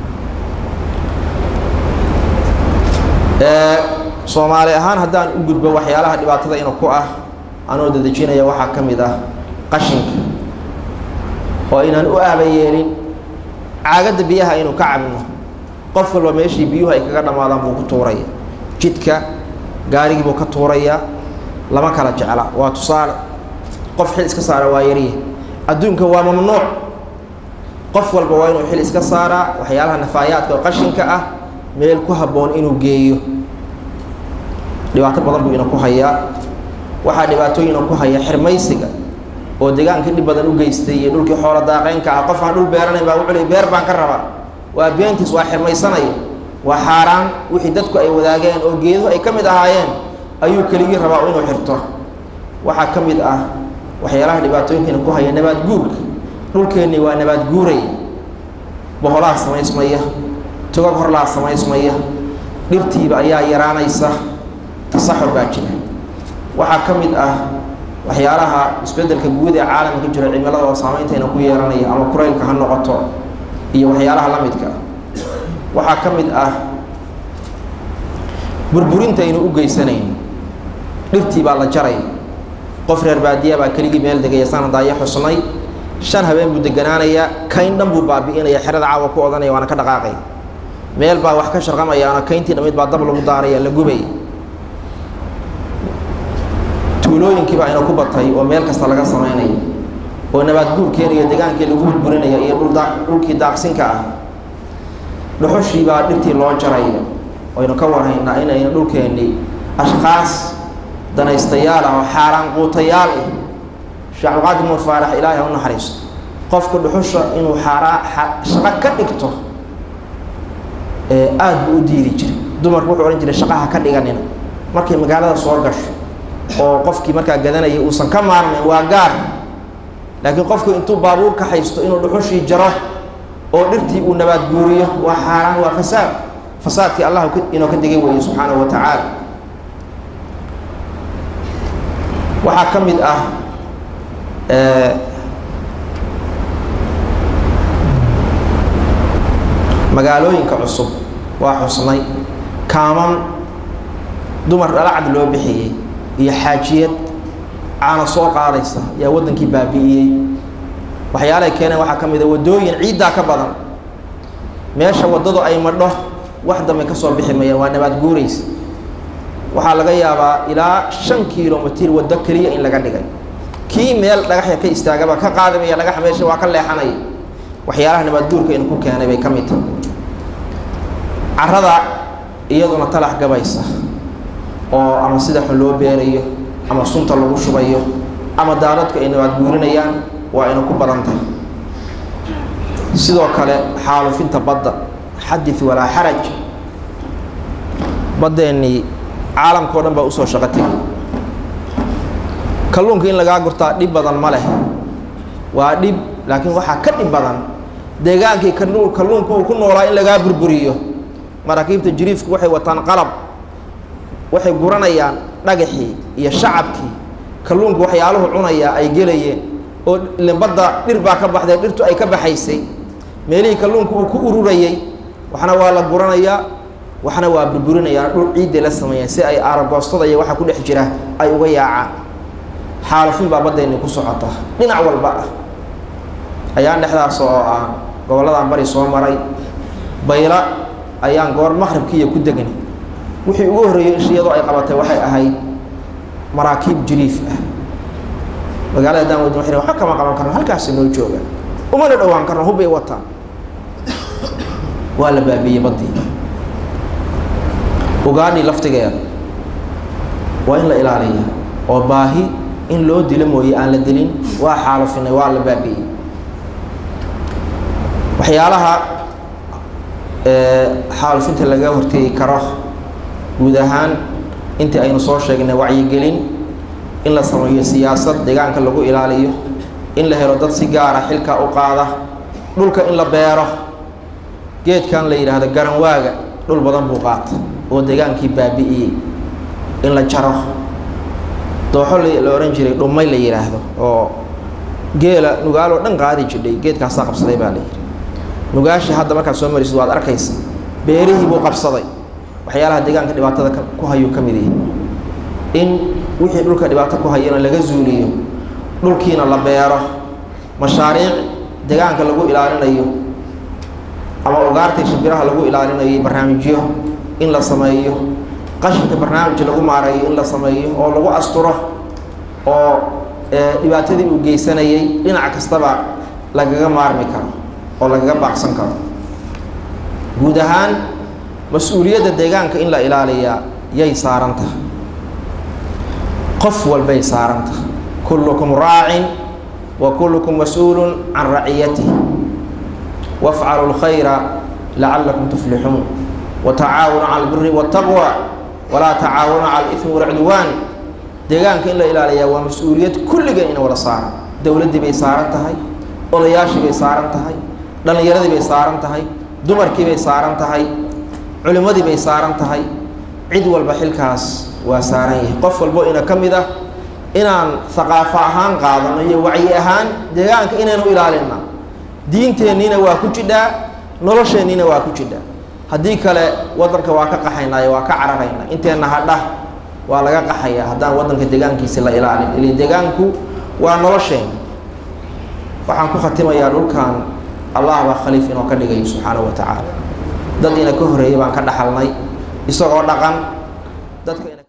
soomaali ahaan haddaan u gudbo waxyaalaha dhibaatada ina ku ah anoo dadejinaya waxaa ka mid ah qashinka oo inaan u aaba yeelin caagadda biyaha aynu ka cabno qof walba meeshii biyuhu ay kaga dhammaadaan buu ku tuuraya jidka gaarigii buu ka tuuraya lama kala jecla waa tusaale qof xil iska saara waa yariya adduunka waa mamnuuc qof walba waa inuu xil iska saaraa waxyaalaha nafaayaadka oo qashinka ah meel ku habboon inuu geeyo dhibaato badan buu ina ku hayaa waxaa dhibaatooyina ku haya xirmaysiga oo deegaanka dhib badan u geystay iyo dhulkii xoolo daaqeynka ah qof aan dhul beeranayn baa wuxuu leey beer baan ka rabaa waa beentiis waa xirmaysanaya waa xaaraan wixii dadku ay wadaageen oo geeduhu ay ka mid ahaayeen ayuu keligii rabaa inuu xirto waxaa ka mid ah waxyaalaha dhibaatooyinkiina ku haya nabaad guurka dhulkeennii waa nabaad guuraya boholaha samaysmaya togag horlaha samaysmaya dhirtiiba ayaa yaraanaysa tasaxur baa jira waxaa ka mid ah waxyaalaha isbeddelka guud ee caalamka ka jira cimilada oo saameyntayna ku yeelanaya ama kuraylka ha noqoto iyo waxyaalaha la midka waxaa ka mid ah burburinta aynu u geysanayn dhirtii baa la jaray qof reer baadiya baa keligii meel degaya saan hadaayo xusnay shan habeen buu deganaanayaa kayn dhan buu baabi'inaya xerada caawa ku odanaya waana ka dhaqaaqay meel baa wax ka sharqamayaana kayntii dhamid baa dab lagu daaraya la gubay tuulooyinkii baa ina ku batay oo meel kasta laga samaynayo oo nabaad guurkeena iyo degaankii lagu burburinaya iyo dhulda dhulkii daaqsinka ah dhuxushii baa dhirtii loo jaraya aynu ka warhaynaa inayna dhulkeennii ashkaas danaystayaal ah oo xaaraan quutayaal ah sheekh cabdiqaadir nuur faarax ilaahay ha u naxariisto qofka dhuxusha inuu xaaraa shaqo ka dhigto aada buu u diidi jiray dumarku wuxuu odhan jiray shaqaha ka dhiganina markay magaalada soo gasho oo qofkii markaa gadanaya uusan ka maarmayn waa gaar laakiin qofku intuu baabuur ka haysto inuu dhuxushii jaro oo dhirtii uu nabaad guuriyo waa xaaraan waa fasaad fasaadkii allah inoo ka digay weeye subxaanahu wa tacaala waxaa ka mid ah magaalooyinka cusub waa xusnay kaaman dumar dhalacad loo bixiyey iyo xaajiyad caana soo qaadaysa yaa waddankii baabi'iyey waxyaalahay keeneen waxaa ka mid a waddooyin ciiddaa ka badan meesha waddadu ay madho wax dambe ka soo bixi mayaan waa nabaad guuraysa waxaa laga yaabaa ilaa shan kilomitir waddo keliya in laga dhigay kii meel dhagaxya ka istaagaba ka qaadamaya dhagaxa meesha waa ka leexanaya waxyaalaha nabaad guurka inu ku keenay bay ka mid tahay carrada iyaduna talax gabaysa oo ama sida xun loo beerayo ama sunta lagu shubayo ama daaradku ay nabaad guurinayaan waa ina ku badan tahay sidoo kale xaalufinta badda xadith walaa xaraj baddeenii caalamka o dhan baa usoo shaqo tegay kalluunka in lagaa gurtaa dhib badan ma leh waa dhib laakiin waxaa ka dhib badan deegaankii kalluunka uu ku noolaa in lagaa burburiyo maraakiibta jiriifku waxay wataan qalab waxay guranayaan dhagaxii iyo shacabkii kalluunku waxyaaluhu cunayaa ay gelayeen oo badda dhir baa ka baxday dhirtu ay ka baxaysay meelihii kalluunku uu ku ururayey waxna waa la guranayaa waxna waa burburinayaan dhul ciidday la sameeyaan si ay aaragoostada iyo waxa ku dhex jira ay uga yaacaan xaalufin baa baddeenni ku socota dhinac walba ah ayaan dhexdaas oo ah gobolladan bari soo maray bayla ayaan goor maqribkiiyo ku degnay wixii ugu horreeyey ishiyadoo ay qabatay waxay ahayd maraakiib jiriif ah magaalada daan wadin waxay waxba kama qaban karno halkaasi noo jooga umana dhowaan karno hubbay wataan waa la baabiiyey baddii ugaadhii laftigeeda waa in la ilaaliya oo baahi in loo dilo mooye aan la dilin waa xaalufinay waa la baabi'iyey waxyaalaha xaalufinta laga hortegi karo guud ahaan intii aynu soo sheegnay wacyigelin in la sameeyo siyaasad deegaanka lagu ilaaliyo in la helo dad si gaara xilka u qaada dhulka in la beero geedkan la yidhaahdo garanwaaga dhul badan buu qaata oo deegaankii baabi'iyey in la jaro dooxo la ohan jiray dhumay la yidhaahdo oo geela nugaaloo dhan qaadi jidhay geedkaasaa qabsaday baa la yidhi nugaashii hadda markaad soo marisid waad arkaysa beerihii buu qabsaday waxyaalaha deegaanka dhibaatada ku hayuu ka mid yahay in wixii dhulka dhibaato ku hayana laga zuuliyo dhulkiina la beero mashaariic deegaanka lagu ilaalinayo ama ugaartay shimbiraha lagu ilaalinayo barnaamijyo in la sameeyo qashinka barnaamij lagu maareeyo in la sameeyo oo lagu asturo oo dhibaatadii uu geysanayay dhinac kastaba lagaga maarmi karo oo lagaga baaqsan karo guud ahaan mas-uuliyadda deegaanka in la ilaaliyaa yay saaran tahay qof walbay saaran tahay kullukum raacin wa kullukum mas-uulun can raciyatih wafcalu lkhayra lacalakum tuflixuun watacaawanu cala albiri waataqwa walaa tacaawanu cala alifmi walcudwaan deegaanka in la ilaaliyaa waa mas-uuliyad kulligeen ina wada saaran dowladdii bay saaran tahay odayaashii bay saaran tahay dhallinyaradii bay saaran tahay dumarkii bay saaran tahay culimmadii bay saaran tahay cid walba xilkaas waa saaran yahay qof walbo ina ka mid ah inaan haqaafo ahaan qaadano iyo wacyi ahaan deegaanka inaynu ilaalinna diinteenniina waa ku jidhaa nolosheenniina waa ku jidhaa haddii kale waddanka waa ka qaxaynaayo waa ka cararaynaa inteenna hadha waa laga qaxayaa haddaan waddanka deegaankiisi la ilaalin ili deegaanku waa nolosheen waxaan ku khatimayaa dhulkan allah baa khaliif inoo ka dhigayo subxaanahu wa tacaala dad ina ka horreeyay baan ka dhaxalnay isagoo dhaqan dadka